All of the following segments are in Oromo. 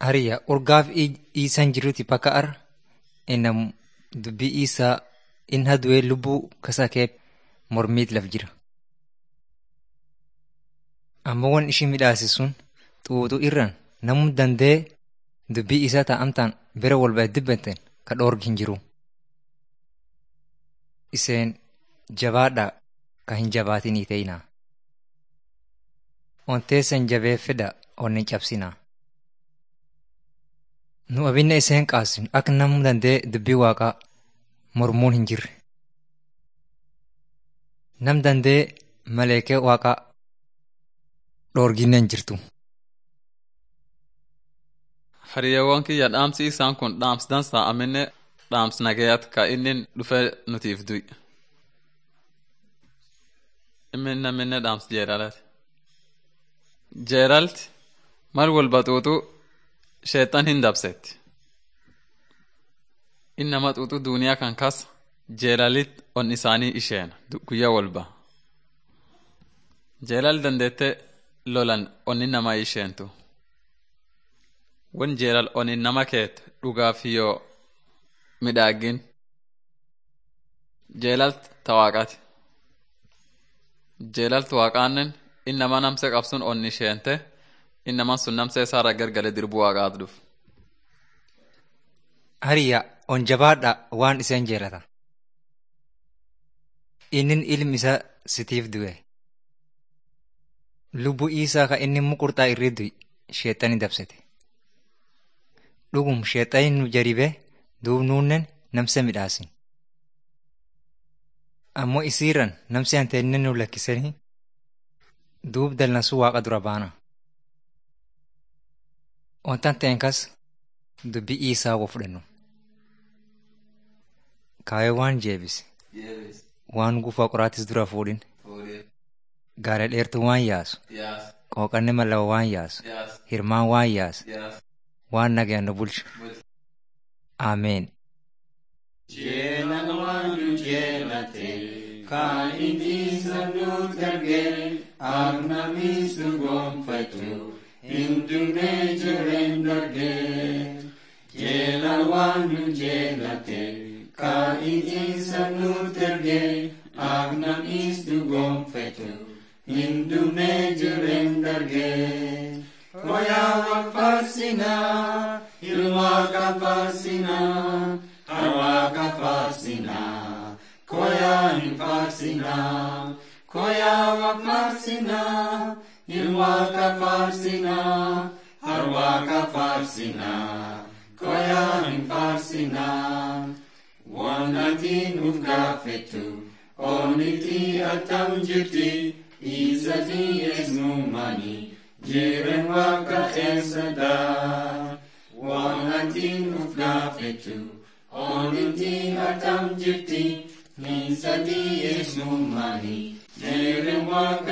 Hariya urgaaf iisan jiruti bakka ar inam dubbii isaa in hadu'ee lubbuu kasakee mormiit laf jira. Ammoo wan ishin midhaase sun xuuxuu irraan namuu dandee dubbii isaa ta'amtaan bira walba dibbeten ka dhoorgi hin jiru. Iseen jabaadhaa ka hin jabaatinii ta'inaa. Onteessan jabeeffedha onni cabsinaa. Nu abinna iseen qaasin akka namuu dandee dubbii waaqaa mormuun hin jirre. Nam dandee maleekee waaqaa dhoorginne hin jirtu. Hariyeewwan kiyya dhaamsi isaan kun dhaams dansaa aminne dhaams nagayaat ka inni dhufe nutiif du'i. Inni naminne dhaams jeeralati. Jeeralti mal wal baxuutu sheexan hin dabsetti. Inni nama xuuxu duuniyaa kan kas jeelalit on isaanii isheen guyyaa walba. Jeelal dandeette lolan onni nama isheentu. Wan jeelal onni nama keet dhugaaf yoo midhaagin. Jeelalt tawaaqati. Jeelalt waaqaannen inni nama namse qabsun onni isheente inni naman sun namse isaarra gargale dirbuu waaqaat dhuf. Hariya on jabaadha waan iseen jeelata. Innin ilmi isaa sitiif du'e. Lubbuu isaa ka inni muqurxaa irri du'i sheexani dabsete. Dhugum sheexani nu jaribee duub nuunnen namse midhaasin. Ammoo isiirran namsi hanteenne nu lakkisanii duub dallansuu waaqa dura baana. Wantan ta'en kas dubbii isaa wo fudhannu. Kaayee waan jeebise. Waan gufaa qoraatis dura fuudhin. Gaara dheertuu waan yaasu. Qooqanni mallawa waan yaasu. Hirmaan waan yaasu. Waan nagayaan nu bulchu. Ameen. Jeelan waan nu jeelate kan inni sanuut ergee agnamis nu gonfatu hin dugnee jireen dargee. Jeelan waan nu jeelate kan inni sanuut ergee agnamis nu gonfatu hin dugnee jireen dargee. Koyaa wal faarsinaa, ilwaaqa faarsinaa. Harwaaqa faarsinaa, koyaa hin faarsinaa. Koyaa waq faarsinaa, ilwaaqa faarsinaa. Harwaaqa faarsinaa, koyaa hin faarsinaa. Waan ati nuuf gaafettu, oonnitti attam jirti, isati eesnumani, jiren waaqa eessadaa. Waan ati nuuf gaafettu, Oonnitti attam jirti, niisati eesnumani, jiren waaqa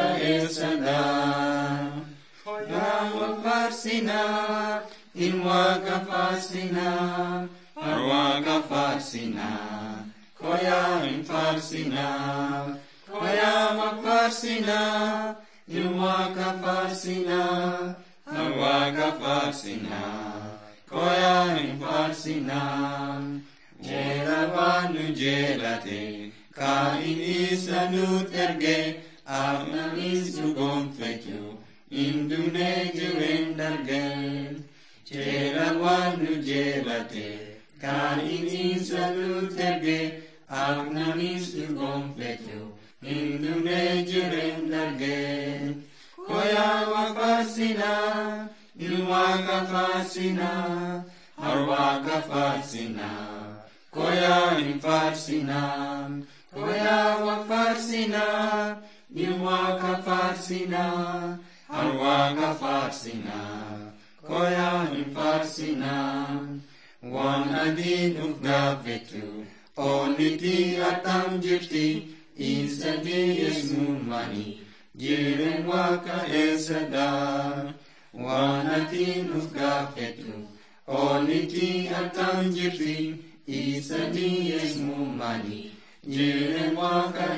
eessadaa. Koyaa waq faarsinaa, in waaqa faarsinaa, har waaqa faarsinaa. Koyaa hin faarsinaa, koyaa waq faarsinaa, in waaqa faarsinaa, har waaqa faarsinaa. Koyaa hin faarsinaa. Jeela waan nu jeelate, kan inni isa nuut erge, agnanis nu gonfatu, hin dugnee jireen dargeen. Jeela waan nu jeelate, kan inni isa nuut erge, agnanis nu gonfatu, hin dugnee jireen dargeen. Koyaa waa faarsinaa, ilwaaqa faarsinaa, harwaaqa faarsinaa. Koyaa hin faarsinaa, koyaa waq faarsinaa, ilwaaqa faarsinaa, harwaaqa faarsinaa. Koyaa hin faarsinaa, waan adiin uf gaafettu, oonniti attam jirti, isati eesnumani, jiren waaqa eessadaa. Waan adiin uf gaafettu, oonniti attam jirti, isati eesnumani, jiren waaqa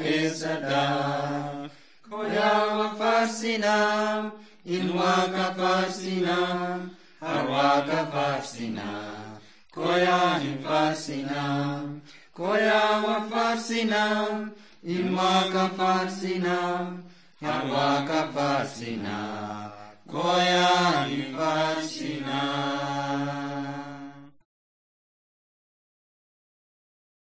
eessadaa. Koyaa waq faarsinaa, in waaqa faarsinaa, har waaqa waaqa faarsinaa koyaan hin faarsinaa koyaa wa faarsinaa ilmaa ka faarsinaa yaa waaqa faarsinaa